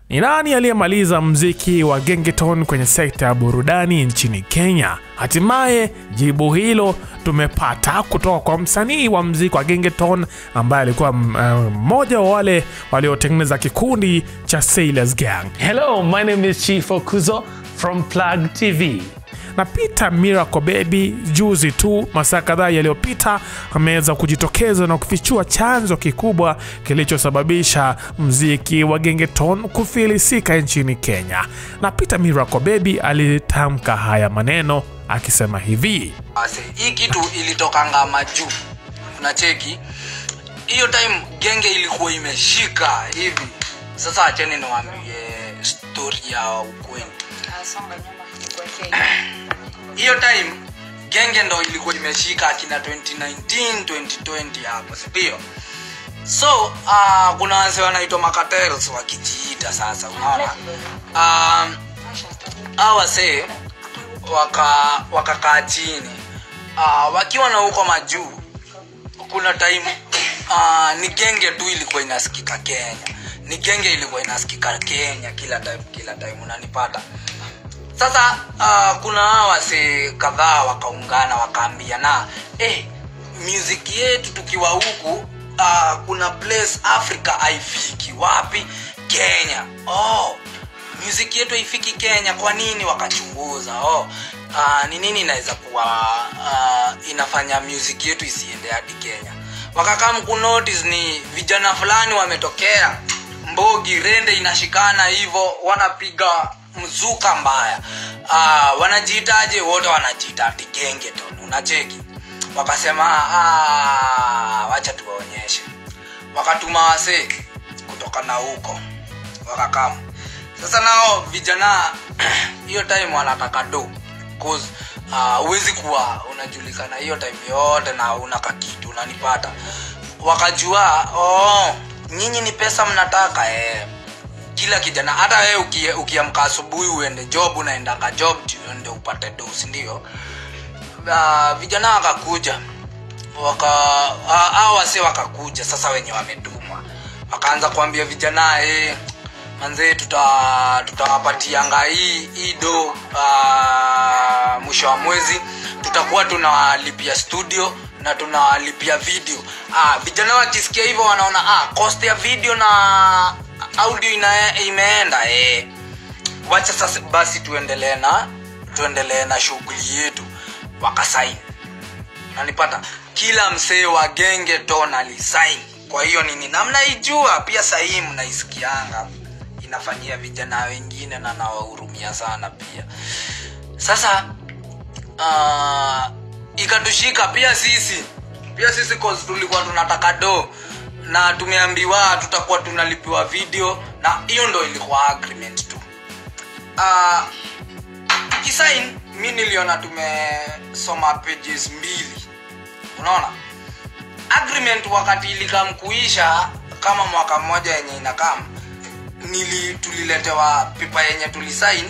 Ni nani aliyemaliza mziki wa gengeton kwenye sekta ya burudani nchini Kenya? Hatimaye jibu hilo tumepata kutoka kwa msanii wa mziki wa gengeton ambaye alikuwa mmoja wa wale waliotengeneza kikundi cha Sailors Gang. Hello, my name is Chief Okuzo from Plug TV. na Peter Miracle Baby juzi tu masaa kadhaa yaliyopita ameweza kujitokeza na kufichua chanzo kikubwa kilichosababisha mziki wa gengeton kufilisika nchini Kenya. Na Peter Miracle Baby alitamka haya maneno akisema hivi: Ase, hii kitu ilitokanga majuu unacheki hiyo time genge ilikuwa imeshika hivi sasa acheni niwaambie story ya ukweli hiyo time genge ndo ilikuwa imeshika akina 2019 2020 hapo sindio so uh, kuna wase wanaitwa makatels wakijiita sasa unaona um, hao wasee waka wakakaa chini uh, wakiwa na huko majuu kuna time uh, ni genge tu ilikuwa inasikika kenya ni genge ilikuwa inasikika kenya kila time kila time unanipata sasa uh, kuna hawa wase kadhaa wakaungana wakaambia na eh, music yetu tukiwa huku uh, kuna place africa haifiki wapi kenya oh, music yetu haifiki kenya kwa nini wakachunguza oh, uh, ni nini inaweza kuwa uh, inafanya music yetu isiende hadi kenya wakakam kunotice ni vijana fulani wametokea mbogi rende inashikana hivyo wanapiga mzuka mbaya uh, wanajiitaje wote wanajiita ati gengeton unacheki wakasema ah, wacha tuwaonyeshe wakatuma wasee kutoka na huko wakakama sasa nao vijana hiyo time wanataka do cause huwezi uh, kuwa unajulikana hiyo time yote na una kakitu unanipata wakajua oh, nyinyi ni pesa mnataka eh. kila kijana hata wewe uki- ukiamka asubuhi uende job unaendanga job ndio upate do sindio uh, vijana wakakuja waka hao wase wakakuja sasa wenye wametumwa wakaanza kuambia vijana eh, manzee tuta tutawapatianga hii hii do uh, mwisho wa mwezi tutakuwa tunawalipia studio na tunawalipia video ah, vijana wakisikia hivyo wanaona ah, cost ya video na audio ina, imeenda eh. wacha sasa basi tuendelee na tuendelee na shughuli yetu wakasaini nanipata kila msee wa genge ton alisaini kwa hiyo nini na mnaijua pia sahii mnaisikianga inafanyia vijana wengine na nawahurumia sana pia sasa uh, ikatushika pia sisi pia sisi cause tulikuwa tunataka do na tumeambiwa tutakuwa tunalipiwa video na hiyo ndo ilikuwa agreement tu uh, tukisain mi niliona tumesoma pages mbili unaona agreement wakati ilikamkuisha kama mwaka mmoja yenye inakam nili tuliletewa pepa yenye tulisain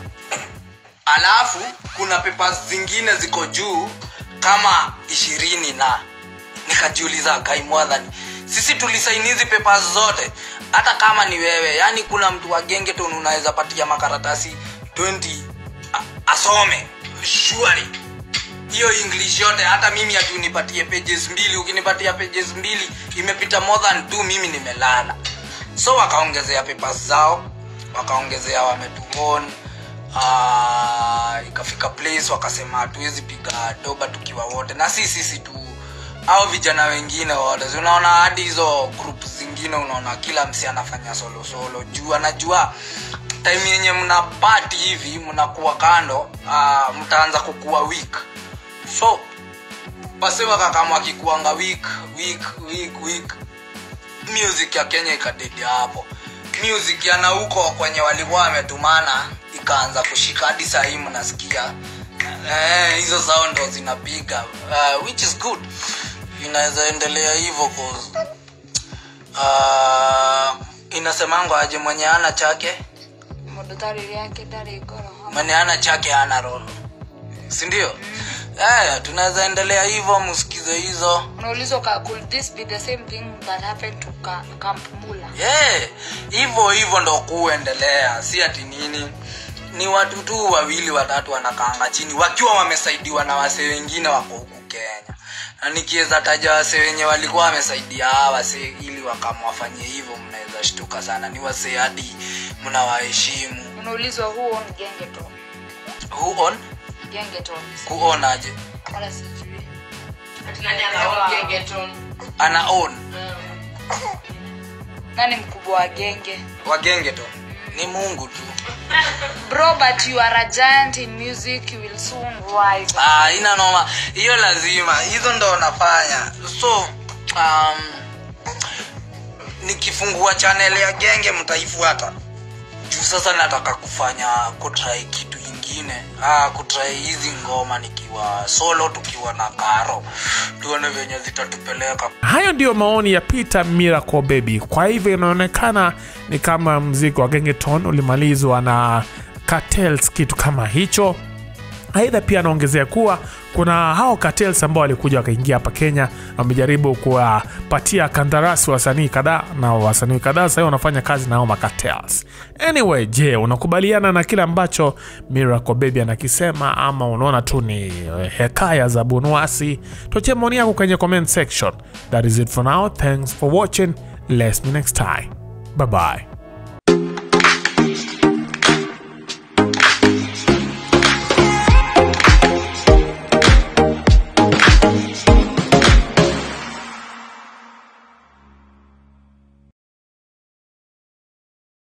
alafu kuna pepa zingine ziko juu kama ishirini na nikajiuliza kaimwadhani sisi tulisaini hizi pepa zote hata kama ni wewe yani kuna mtu wa gengeton unaweza patia makaratasi 20 a- asome surely hiyo english yote hata mimi hati unipatie pages mbili ukinipatia pages mbili imepita more than two mimi nimelala so wakaongezea papers zao wakaongezea wametuon uh, ikafika place wakasema hatuwezi piga doba tukiwa wote na si sisi tu au vijana wengine wote Si unaona hadi hizo group zingine unaona kila msi anafanya solo solo juu anajua time yenye mna pati hivi mnakuwa kando uh, mtaanza kukuwa weak so wase wakakama wakikuanga weak weak weak weak music ya kenya ikadedi hapo music yana huko kwenye walikuwa wametumana ikaanza kushika hadi sahii mnasikia eh, hizo zao ndo zinapiga uh, which is good inaweza endelea hivyo cause uh, inasemangwa aje mwenye ana chake mũndũ tarĩ rĩake ndarĩ ngoro mwenye ana chake ana roho sindio eh, tunaweza endelea hivyo msikize hizo unaulizwa ka- could this be the same thing that happened to Ka- camp mula Eh, hivyo hivyo ndo kuendelea si ati nini ni watu tu wawili watatu wanakaanga chini wakiwa wamesaidiwa na wase wengine wako huku kenya na nikiweza taja wase wenye walikuwa wamesaidia hawa wase ili wakamwafanyie hivyo mnaweza shtuka sana ni wase hadi mnawaheshimu unaulizwa who own gengeton who on gengeton kuonaje wala sijui ana own nani mkubwa wa genge wagenge tu ni mungu tu bro but you are a giant in music you will soon rise ah, ina noma hiyo lazima hizo ndo nafanya so um, nikifungua channel ya genge mtaifuata juu sasa nataka kufanya kutrai kitu ingine ah, kutrai hizi ngoma nikiwa solo tukiwa na karo tuone venye zitatupeleka Hayo ndiyo maoni ya Peter Miracle Baby. Kwa hivyo inaonekana ni kama mziki wa Gengeton ulimalizwa na Cartels, kitu kama hicho. Aidha pia anaongezea kuwa kuna hao cartels ambao walikuja wakaingia hapa Kenya, wamejaribu kuwapatia kandarasi wasanii kadhaa, na wasanii kadhaa sasa wanafanya kazi na hao macartels. Anyway, je, unakubaliana na kile ambacho Miracle Baby anakisema ama unaona tu ni eh, hekaya za Bunwasi? Tuachie maoni yako kwenye comment section. That is it for now. Thanks for watching. Let's me next time. Bye bye.